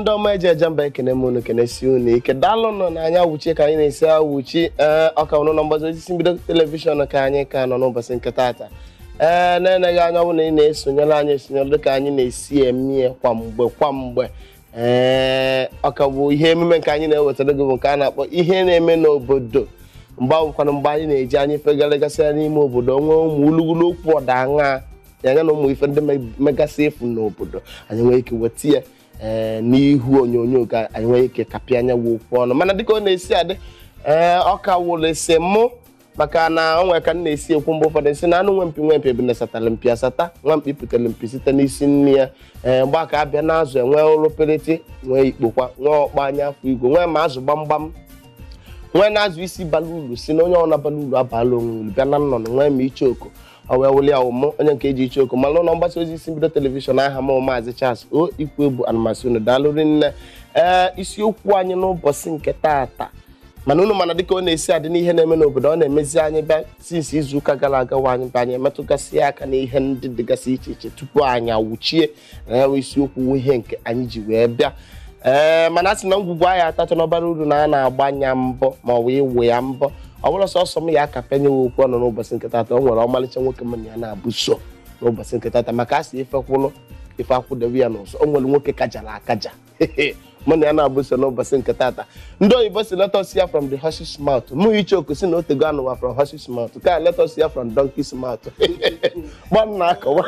ndị ọma eji eje mba ekene m unu kenesi unu ike daalụ nọ na anya wuchie ka anyị na-esi awuchi ee ọka ụnụ na mgbazi osisi mbido telivishọn ka anyị ka nọ n'ụbọchị nke taata ee na-eneghị anya ọ bụ na ị na-esonyere anyị esonyere dịka anyị na-esi eme kwamgbe kwamgbe ee ọka bụ ihe emume nke anyị na-ewetara gị bụ nke a na-akpọ ihe na-eme n'obodo mgbe ahụkwana mgbe anyị na-eji anyị fegaragasịa n'ime obodo nwee ụmụ ulugulu okwu ọdaṅa ya na ụmụ ife ndị megasị efu n'obodo anyị nwee ike weta ya ee n'ihu onyonyo ka anyị nwee ike kapịa anya wụ okwu ọnụ mana dịka ọ na-esi adị ee ọ ka wụrụ ese mụ maka na o nwere ka m na-esi ekwu mgbe ụfọdụ nsị na anụ nwe mpi nwe mpi bụ na satara mpi asata nwa mkpi pụtara mpi site n'isi nne ya ee mgbe aka abịa n'azụ enwee ụlọpelete nwee ikpokwa nwee ọkpa anya afọ igwe nwee ma azụ gbamgbam nwee na-azụ isi bara uru si na onye ọna bara uru abala onwe uru bịa na nnọnụ nwee ma icheoko ọ wee wuli awụmụ onye nke eji icheoko ma n'ụlọ mgbasa ozi isi mbido telivishọn aha m maazị Charles o ikwu ebu anụmasị unu daalụri nne ee isiokwu anyị n'ụbọchị nke taata mana unu mana dịka ọ na-esi adị n'ihe na-eme n'obodo ọ na-emezi anyị bịa sinsi izu ụka gara aga wa anyị bịa anyị emetụgasị aka n'ihe ndị dịgasị iche iche tupu anyị awụchie na ya wee isiokwu ihe nke anyị ji wee bịa ee mana a sị na ngwugwu anyị atachọ n'ọbara uru na a na-agbanya mbọ ma ọ bụ iwe ya mbọ ọ bụrụ sọsọ m ya aka penyewe okwu ọnụ n'ụbọchị nke taata o nwere ọmalịcha nwoke m na ya na-abụ so n'ụbọchị nke taata maka a sị ife kwụlụ ife akwụdewe ya n'ụzọ o nwere nwoke kajara akaja mụ na ya na-abụ so n'ụbọchị nke taata ndị oyibo si let us hear from the horse's mouth mụ icheoku si na otego anụwa from horse's mouth ka let us hear from donkey's mouth gba m na-akọwa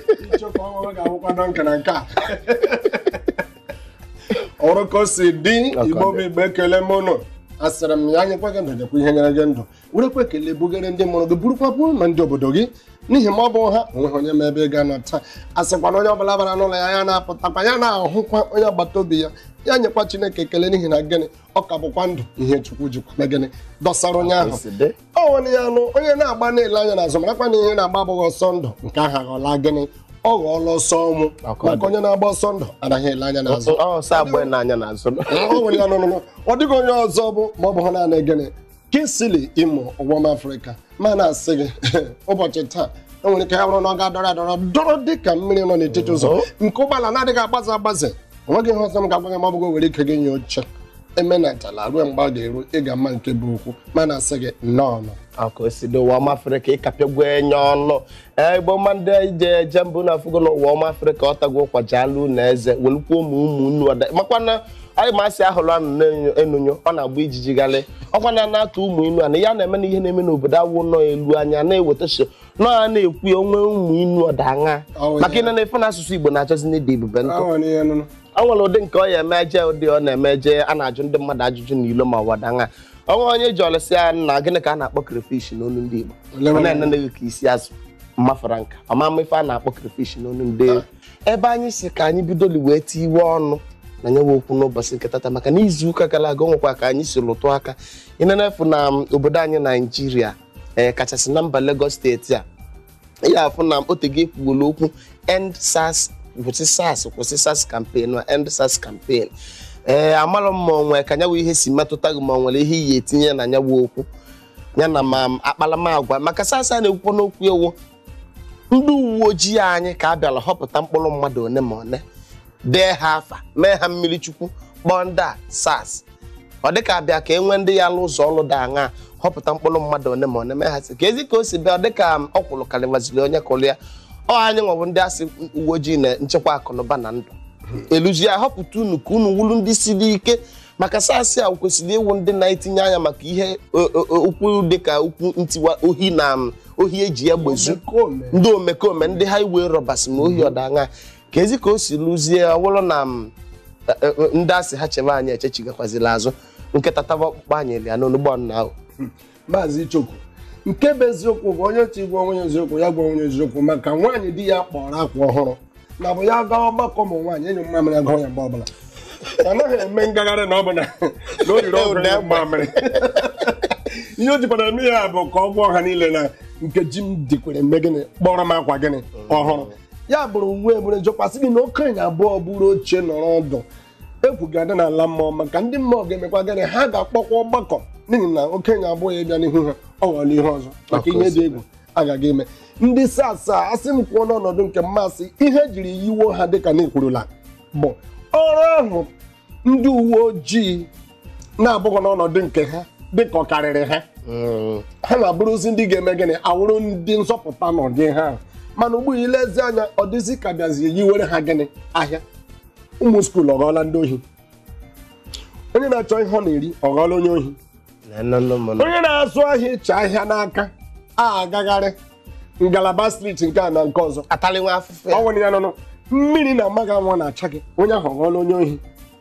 ọrụ ka o si dị igbo bụ igbo ekele m ụnụ asịrị m ya anyekwa gị ndụ nyekwa ihe nyere gị ndụ werekwa ekele bugere ndị mụrụ gị burukwa bụ ma ndị obodo gị n'ihi ma ọ bụ ha onweghị onye ma ebe ị ga-anọ taa a sịkwa na onye ọbụla bara n'ụlọ ya ya na-apụtakwa ya na-ahụkwa onye agbata obi ya ya nyekwa chineke ekele n'ihi na gịnị ọ ka bụkwa ndụ ihe chukwu jikwa na gịnị dọsara onye ahụ ọ nwere ya anụ onye na-agba na-ele anya n'azụ marakwa na ihe na-agba abụghị ọsọ ndụ nke ahụ aghọla gịnị ọ ghọọla ọsọ ọnwụ maka onye na-agba ọsọ ndụ anaghị ele anya n'azụ ọsọ agba n'anya n'azụ ọ nwere ya nụnụnụ ọ dịghị onye ọzọ bụ ma ọ bụ naanị gịnị Kingsley Imo ụgbọm Afrịka ma na-asị gị ụbọchị taa enwere ike ya bụrụ na ọ ga-adọrọ adọrọ dọrọ dị ka mmiri nọ n'etiti ụzọ nke ụgbọala na-adịghị agbaze agbaze onweghị ihe ọzọ m ga-agwa gị ma ọ bụghị were ike gị nye oche emenatala ruo mgbe a ga-eru ị ga-ama nke bụ okwu ma na-asị gị nnọọ aka o si n'ụwa ọma afrịka ịkapịagwo enye ọnụ ee igbo mma ndị ije eje mbụ na afụgo n'ụwa ọma afrịka ọ tago kwajalụ na eze welukwa ụmụ ụmụ nnu ọda makwana anyị ma asị ahụrụ anụ na-enunyo ọ na-agba ijiji galị ọkwa na na-atụ ụmụ inu ana ya na-eme na ihe na-eme n'obodo awụ nọ elu anya na-eweta so nọ ya na-ekwu ya onwe ụmụ inu ọdaṅa maka ị na-efe na asụsụ igbo na-achọzi n'ịdị ebube ntụ ọ nwere ụdị nke ọ ya eme eje ụdị ọ na-eme eje a na-ajụ ndị mmadụ ajụjụ n'ilo ma wadaṅa ọnwa onye ji ọlụsị ya na gịnị ka a na-akpọ crayfish n'olu ndị Igbo ọ na-eneneghị ka isi azụ mmafara nka ọmama ife a na-akpọ crayfish n'olu ndị ebe anyị si ka anyị bidoli wee tiwe ọnụ na nyewe okwu n'ụbọchị nke tata maka na izu ụka gara aga nwekwa ka anyị si lụtụ aka ịnenefu na obodo anyị naijiria ee kachasị na mba Lagos steeti a ya afụ na otego ekwugola okwu end SARS kwụsị SARS kwụsị SARS campaign na end SARS campaign ee amarọ m ma onwe ka nyawa ihe si metụta gị ma ọ nwere ihe iyi etinye na nyawa okwu ya na ma akpalamagwa maka SARS a na-ekwukwa n'okwu ewu ndị uwe ojii anyị ka a bịara họpụta mkpụrụ mmadụ one ma one dee ha afa mee ha mmiri chukwu kpọọ ndị a SARS ọ dịka abịa ka e nwee ndị ya alụ ụzọ ọlụ dị aṅa họpụta mkpụrụ mmadụ one ma one mee ha si ka ezi ka o si bịa dịka ọkwụrụ karịvaziri onye kụrụ ya ọ anyị nwebụ ndị asị uwe ojii na nchekwa akụnụba na ndụ eluzi ya họpụta unu ka unu wulu ndị siri ike maka SARS a kwesịrị ịwụ ndị na-etinye anya maka ihe okwu dịka okwu ntiwa ohi na ohi eji ya gbezu ndị omekome ndị highway robbers ma ohi ọdaṅa ka ezi ka o si lụzie ọwụrụ na ndị asị ha chebe anyị echechigakwazila azụ nkịta taba ọkpụkpọ anyị eli ya n'onugbo nna ahụ maazị Ichokwu nke bụ eziokwu bụ onye chi gwa onye eziokwu ya gwa onye eziokwu maka nwaanyị di ya kpọrọ akwa ọhụrụ na bụ ya gawa ọgbakọ ụmụ nwaanyị enyi mmamịrị agụọ ya mgbe ọbụla anaghị eme ngagharị na ọ bụ na o riri ọgwụ ya mmamịrị ihe o jikwara eme ya bụ ka ọ gwọ ha niile na nkeji m dikwere mme gịnị kpọrọ m akwa gịnị ọhụrụ ya bụrụ uwe ebure jọkwasị gị na okenye abụọ bụrụ oche nọrọ ọdụ egwu ga-adị n'ala mmụọ maka ndị mmụọ ga-emekwa gịnị ha ga-akpọkwa ọgbakọ n'ihi na okenye abụọ ya bịa n'ihu ha ọ ghọrọ ihe ọzọ maka ihe dị egwu agaghị eme ndị SARS a asị m kwuo n'ọnọdụ nke mmasị ihe jiri yiwo ha dịka na ekwurula bụ ọrụ ahụ ndị uwe ojii na-abụghị n'ọnọdụ nke ha dịka ọ karịrị ha Mm. ha na-abụrụzi ndị ga-eme gịnị awụrụ ndị nzọpụta n'ụdị ha mana ugbu a ilezi anya ọ dịzi ka bịazi yiwere ha gịnị ahịa ụmụ skuul ọ ghọọla ndị ohi onye na-achọ ihe ọ na-eri ọ ghọọla onye ohi Nenene m nọ. onye na-azụ ahịa ịcha ahịa n'aka a agagharị ngalaba striti nke a na nke ọzọ atalị nwa afụfụ ya ọ nwere ya nụnụ mmiri na amaghị anwụ na-acha gị onye ahụ ọ ghọọla onye ohi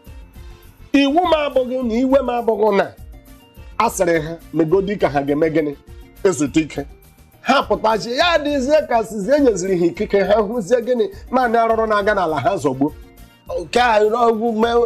iwu m abụghị na iwe m abụghị na a sịrị ha megodi ka ha ga-eme gịnị ezute ike ha pụtachi ya dịzie ka sizi enyeziri ha ikike ha hụzie gịnị naanị arụrụ na-aga n'ala ha zọgbuo nke a ọgwụ mee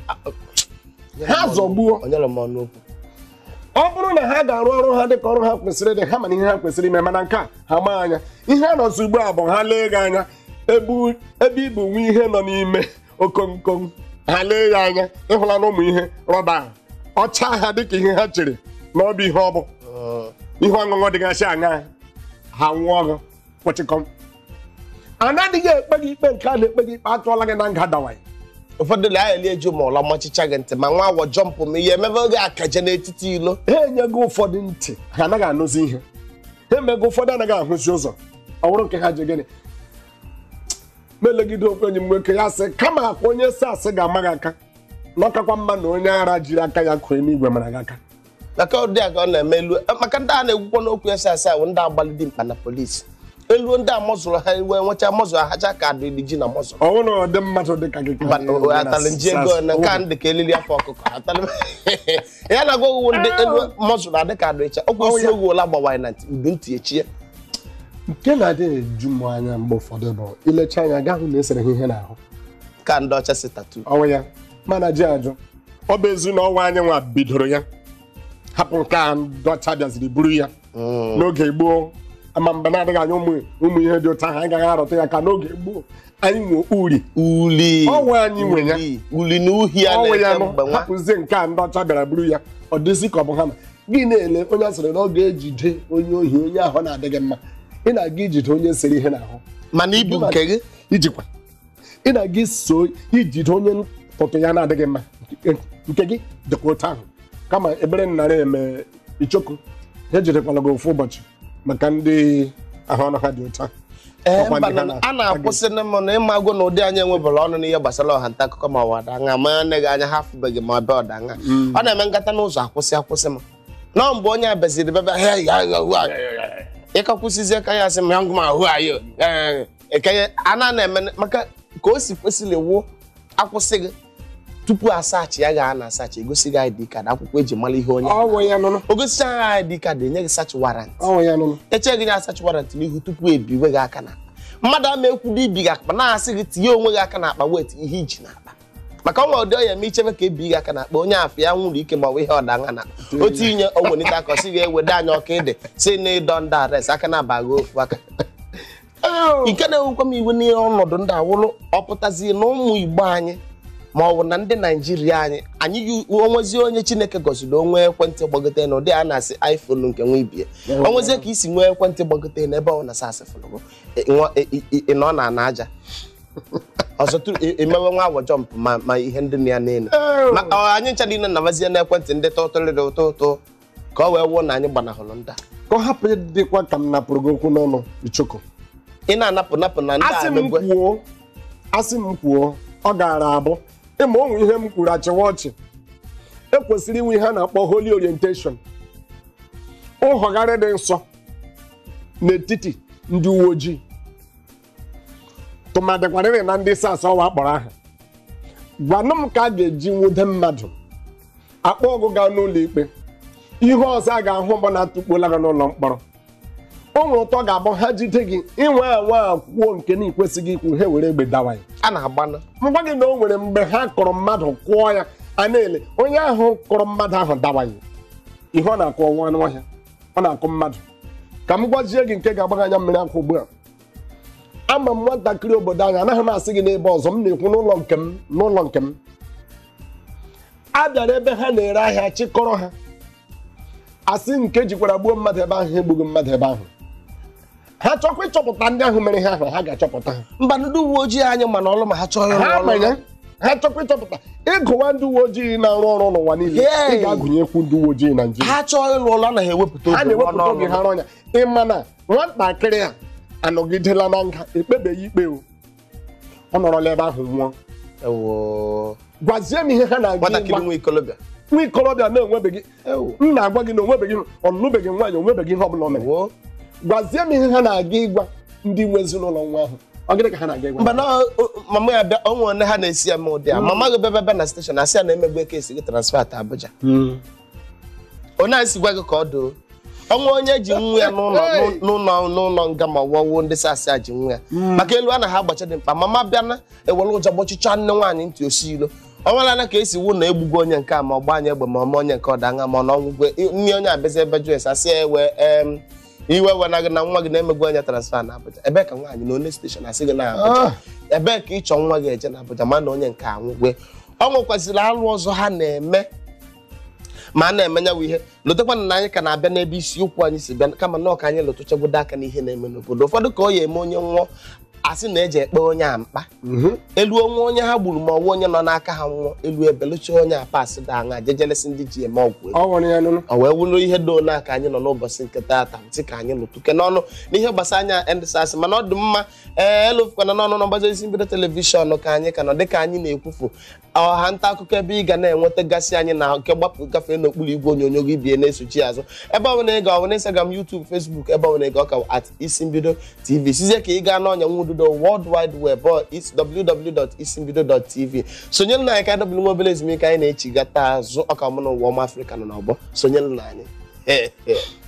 ha zọgbuo onye lụ m ọnụ okwu ọ bụrụ na ha ga-arụ ọrụ ha dịka ọrụ ha kwesịrị ịdị ha mana ihe ha kwesịrị ime mana nke a ha maa anya ihe a nọzi ugbu a bụ ha lee gị anya ebu- ebe ibu nwe ihe nọ n'ime okomkom ha lee ya anya ịhụla na ụmụ ihe rọba ahụ ọcha ha dịka ihe ha chere na ọ bụ ihe ọ bụ ihe ọṅụṅụ dịgasị aṅa ha nwụọ ọgụ kwụchịkọm anaghịghị ekpe gị ikpe nke a na-ekpe gị ikpe atụọla gị na nga dawaị ụfọdụ la ya eju ma ụla machicha gị ntị ma nwa awọ jọmpụ m ihe emebe oge akaje n'etiti ilo ha enyego ụfọdụ ntị ha anaghị anụzi ihe ha emego ụfọdụ anaghị ahụzi ụzọ ọ bụrụ nke ha ji gịnị melegide okwu enyi m nwoke ya sị kama akwa onye si asị ga-ama gị aka na ọkakwa mma na onye ara jiri aka ya kụọ n'igwe mara gị aka maka ụdị a ka ọ na-eme elu maka ndị a na-ekwukwa n'okwu ese asa bụ ndị agbalị dị mkpa na polisi elu ndị a mọzụrụ ha iwe nwecha mọzụrụ ahacha ka adụ ji na mọzụrụ ọ bụrụ na ọ dị mmadụ dị ka gị ka Mba, anyị enwe na atalị nji ego na nke a ndị ka elili afọ ọkụkọ atalị ya na-agwa owu ndị elu mọzụrụ adị ka adụ ịcha ọkwa isi ya. owu ola gbawanye na ntị udu ntị echie nke na-adị eju m anya mgbe ụfọdụ bụ ilecha anya gaa hụ na esere ha ihe n'ahụ ka ndị ọcha si tatu ọnwụ ya mana ji ajụ ọ bụ ezi na ọnwa anyị nwa bidoro ya hapụ nke a ndị ọcha bịaziri buru ya n'oge gboo ama mgbe na-adịghị anya ụmụ ụmụ ihe dị ụtọ ahụ anyị gaghị arụta ya ka n'oge gboo anyị nwe uri uli Ọnwa anyị nwe ya. Uli. uli na uhi a ọnwụ ya na-eke nụ mgbe nwa hapụzie nke a ndị ọcha bịara buru ya ọ dịzi ka ọ bụ ha ma gị na-ele onye asịrị na ọ ga-ejide onye ohi onye ahụ na-adịghị mma ị na-aga ijide onye sere ihe n'ahụ mana ibu nke gị ijikwa ị na-aga iso ijide onye ntụtụ ya na-adịghị mma Nke- nke gị dịkwa otu ahụ kama ebere nnara eme ichoku ha ejidekwala gị ofu ụbọchị maka ndị ahụ ọnụ ha dị otu ahụ ee Ọkwa mba ndị ha na- na- a na-akwụsị na m na ịmagụ na ụdị anyị enwebara ọnụ n'ihe gbasara ọha nta akụkọ ma ọ wadanga ma anaghị anya ha afụbeghị ma ọbịa ọdanga ọ na-eme nkata n'ụzọ akwụsị akwụsị m nọ mgbe onye a beziri bebe "Hey, ya, ya, ya, ya, ya, ya." ịkakwụsịzie ka ya sị m young man who are you Eh, ekenye a na na-eme maka ka o si kwesịrị wuo akwụsị gị tupu asaachị ya ga a na-asaachị egosi gị ID card akwụkwọ eji mara ihe onye ọnwụ ya nụnụ o gosicha ha ID card enye gị search warrant ọnwụ ya nụnụ echeghị gị na search warrant n'ihu tupu ebiwe gị aka n'akpa mmadụ ama ekwudo ibi gị akpa na-asị gị tinye onwe gị aka n'akpa wet ihe iji n'akpa maka ọnwa ụdị ọya eme ichebe ka ebi gị aka n'akpa onye afọ ya nwụrụ ike ma ọ bụ ihe ọdanga na otu inye ogbenite aka ọsị ga-ewede anya ọka ịdị si na ịdọ ndị arest aka na-abaghị ofu aka nke na-ewukwa m iwe n'ọnọdụ ndị awụlụ ọpụtazi na ụmụ igbo anyị ma ọ bụ na ndị naijiria anyị anyị yi onwezi onye chineke gọziri onwe ekwentị gbagote na ụdị a na-asị iphone nke nwa ibie onwezie ka isi nwee ekwentị gbagote n'ebe ọ na sasị fụlụgụ ịnọ na ana aja ọzọ tụrụ e- emewe nwa awọ jọmpụ ma ma ihe ndị na ya n'elu ma ọ, anyị ncha niile nabazie n'ekwentị ndị tụtụrịrị ụtọ ụtọ ka ọ wee wuo na anyị gbanahụrụ ndị a ka ọ hapụ ịdịkwa ka m napụrụ gị okwu n'ọnụ ichoko ị na-anapụ napụ na ndị asị a m emegwe kwuo asị m kwuo ọ gaara abụ ịma onwe ihe m kwuru achịwa ọchị ekwesịrị inwe ihe a na-akpọ holy orientation nhọgharị dị nsọ n'etiti ndị uwe ojii tụmadịkwarịrị na ndị sas ọwa kpọrọ aha gwanụ m ka a ga-eji nwude mmadụ akpọ ọgụ gaa n'ụlọ ikpe ihe ọzọ a ga-ahụ bụ na atụkpola gị n'ụlọ mkpọrọ o nwere ụtọ ga-abụ ha jide gị inwe anwa kwuo nke na ikwesịghị ikwu ha were egbe dawa ya a na-agbanụ mgba gị na o nwere mgbe ha kọrọ mmadụ kụọ ya a na-ele onye ahụ kọrọ mmadụ ahụ dawaghị ihe ọ na-akụ ọnwa anụ ọhịa ọ na-akụ mmadụ ka m gwazie gị nke ga-agba gị anya mmiri akwa ugbu a ama m nwatakịrị obodo anyị anaghị m asị gị n'ebe ọzọ m na-ekwu n'ụlọ nke m n'ụlọ nke m a bịara ebe ha na-ere ahịa chịkọrọ ha asị nke jikwara gbuo mmadụ ebe ahụ ha egbughị mmadụ ebe ahụ ha chọkwa ịchọpụta ndị ahụ mere ha ahụ ha ga-achọpụta ha mba ndị uwe ojii anyị mana ọlụ ma ha chọọ ịrụ ha ọrụ ma ya ha chọkwa ịchọpụta ịgụwa ndị uwe ojii na-arụ ọrụ n'ụwa niile Hey! ị ga-agụnyekwu ndị uwe ojii Naijiria ha chọọ ịlụ ụlọ anaghị ewepụta ha oge na-ewepụta rụọ oge n'ọrụ. ha rọnya ịma na nwatakịrị a anọgidela na nga ekpebeghị ikpe o ọ nọrọla ebe ahụ nwụọ Ewo. gwazie m ihe ha na-aga nwatakịrị ịgwa nwa ikolobịa nwa ikorobịa na-enwebeghị Ewo. m na-agwa gị na onwebeghị ọnụbeghị nwaanyị onwebeghị ihe ọbụla o mere Ewo. gwazie m ihe ha na-aga ịgwa ndị nwe ezinụlọ nwa ahụ ọ gịnị ka ha na-aga ịgwa mba na o- o- mama ya bịa onwe one ha na-esi ya ma ụdị a mama gị bịa bịa na steshọn asị ya na emegbe kesi gị transfer ta Abuja onye a si gwa gị ka ọ doo ọnwa onye ji nwa ya n'ụlọ Hey! n'ụlọ n'ụlọ nga ma wọwuo ndị sasị a ji nwa ya maka elu a na ha agbacha dị mkpa mama bịa na ewere ụjọ gbọchịcha nne nwaanyị ntị osi ilo ọnwala ka esi wu na egbugo onye nke a ma ọ gba anyị egbe ma ọma onye nke ọda anya ma ọ na ọnwụgwe nne onye abịazi ebe jụ esi asị ya ewe em, iwe wena gị na nwa gị na-emegbu onye transfa na Abuja ebee ka nwaanyị na onye steshọn asị gị na Abuja ebee ka ịchọ nwa gị eje na Abuja ma na onye nke anwụgwe ọ nwekwazịrị alụ ọzọ ha na-eme ma a na-eme nyawa ihe lotekwana na anyị ka na-abịa n'ebe isiokwu anyị si bịa kama na ọka anyị lụtụchagodo aka n'ihe na-eme n'obodo ụfọdụ ka ọ ya eme onye nwụọ asị na eji ekpe onye a mkpa elu onwe onye ha gburu ma ọwụ onye nọ n'aka ha nwụọ elu ebelucha onye a pasị da aṅa jejelesi ndị ji eme ọgwụ ego ọ nwere ya nụnụ ọ wee wụrụ ihe doo na ka anyị nọ n'ụbọchị nke taata ntị ka anyị lụtụke n'ọnụ n'ihe gbasara anya endsas mana ọ dị mma ee elofukwana n'ọnụ na mgbazi isi mbido telivishọn ka anyị ka nọ dịka anyị na-ekwufu ọha nta akụkọ ebe ị ga na-enwetagasị anyị na nke gbapụ gafee n'okpuru igwe onyonyo gị bie na-esochi azụ ebe ọ bụla ị ga ọ bụ na Instagram YouTube Facebook ebe ọ bụla ị ga ọka at isi mbido tv sizie ka ị gaa n'ọnya nwududo World Wide Web ọ is www.isimbido.tv sonyere na anyị ka anyị nwa obere ezumike anyị na-echigata azụ ọka mụ na ụwa ọma Afrịka nọ n'ọgbọ sonyere na anyị